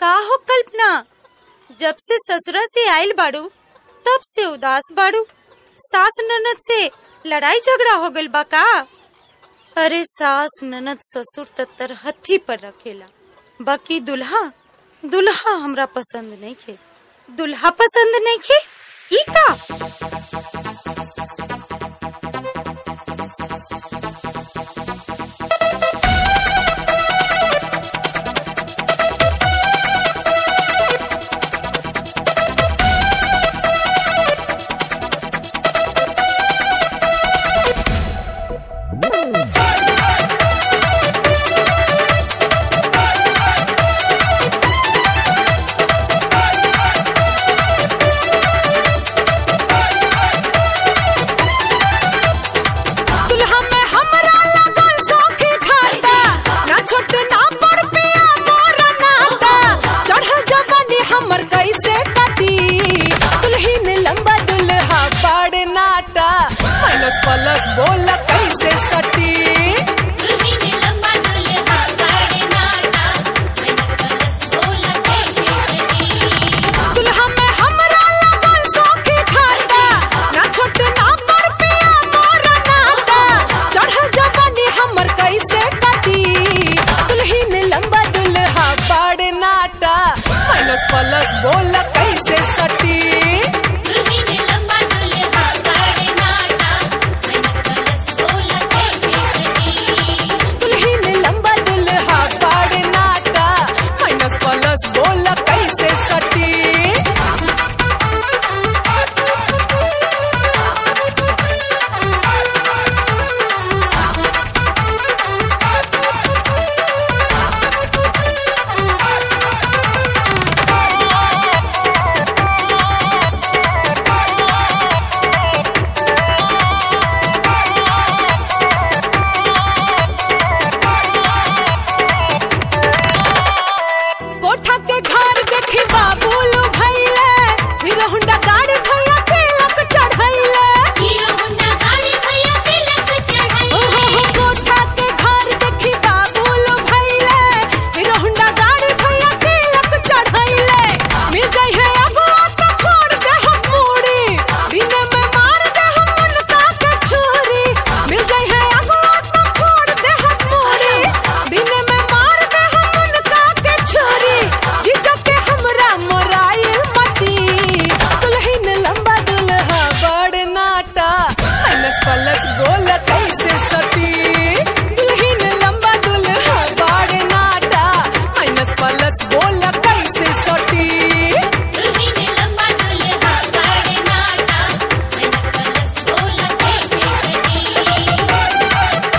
का हो कल्पना जब से ससुरा से आइल बाड़ू तब से उदास बाड़ू सास ननद से लड़ाई झगड़ा हो गइल बा का अरे सास ननद ससुर त तरहथी पर रखेला बाकी दुल्हा दुल्हा हमरा पसंद नहीं खे दुल्हा पसंद नहीं खे ई का दुल्हा में हमरा लगन सौखी खाता ना छोट ना बड़ पिया मोर नाता चढ़ल जवानी हमर कैसे कटी दुल्हीन लंबा दुल्हा बड़ नाटा माइनस प्लस बोल कैसे सटी दुल्हीन लंबा दुल्हा बड़ नाटा मैनस प्लस बोला कैसे सटी दुल्हा में हमरा लगन सौखी खाता ना छोट ना बड़ पिया मोर नाता चढ़ल जवानी हमर कैसे कटी दुल्हीन लंबा दुल्हा बड़ नाटा माइनस प्लस बोल कैसे सटी दुल्हीन लंबा दुल्हा बड़ नाटा मैनस प्लस बोला कैसे सटी दुल्हीन लंबा दुल्हा बड़ नाटा माइनस प्लस बोल कैसे सटी कोठा के घर देखी बाबूलू भैले हीरो होंडा गाड़ी भैया तिलक चढ़ैले हीरो होंडा गाड़ी भैया तिलक ओ चढ़ाई हो हो कोठा के घर देखी बाबूलू भैले हीरो होंडा गाड़ी भैया तिलक चढ़ैले मिल गई है अगुआ तो फोड़ दे हम मूड़ी दिन में मार दे हम उनका के छुरी मिल गई है अगुआ तो फोड़ दे हम मूड़ी दिन में मार दे हम उनका के छुरी जीजा के हमरा मोराइल मटी दुल्हन लंबा दुल्हा बड़ नाटा माइनस प्लस बोल कैसे सटी दुल्हन लंबा दुल्हा बड़ नाटा माइनस प्लस बोल कैसे सटी दुल्हीन लंबा दुल्हा बड़ नाटा मैनस प्लस बोला कैसे सटी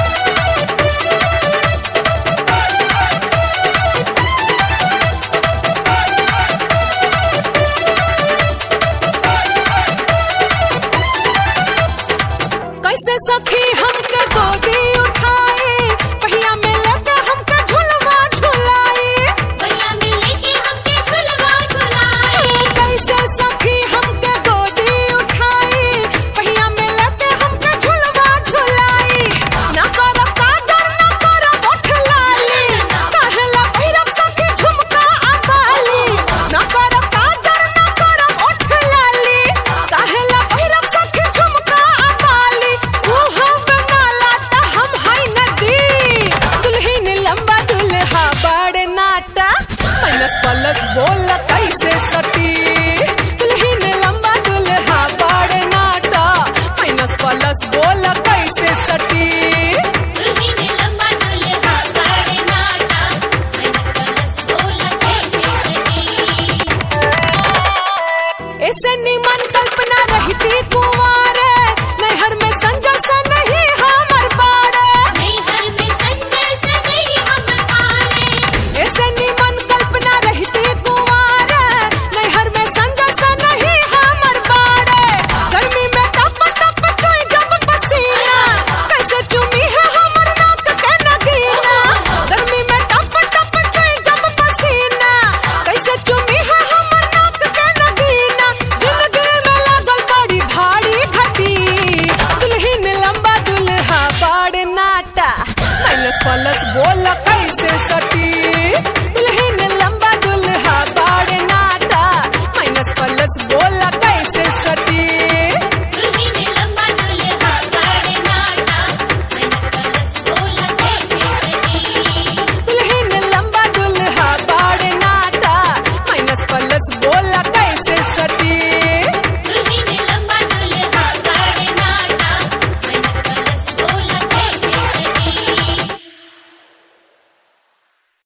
कैसे सखी हमके गोदी उठाई पहिया में लेके हमके झुलवा झुलाई भैया मिले के हमके झुलवा झुलाए कैसे सखी हमके गोदी उठाई पहिया में लेके हमके झुलवा झुलाई ना कर काजर ना कर ओठ लाली कहला भैरव सखी झुमका अबाली ना कर काजर ना कर ओठ लाली कहला भैरव सखी झुमका अबाली तू हम बनाला त हम है नदी दुल्हन लंबा दुल्हा बड़ नाटा माइनस प्लस बोल कैसे सटी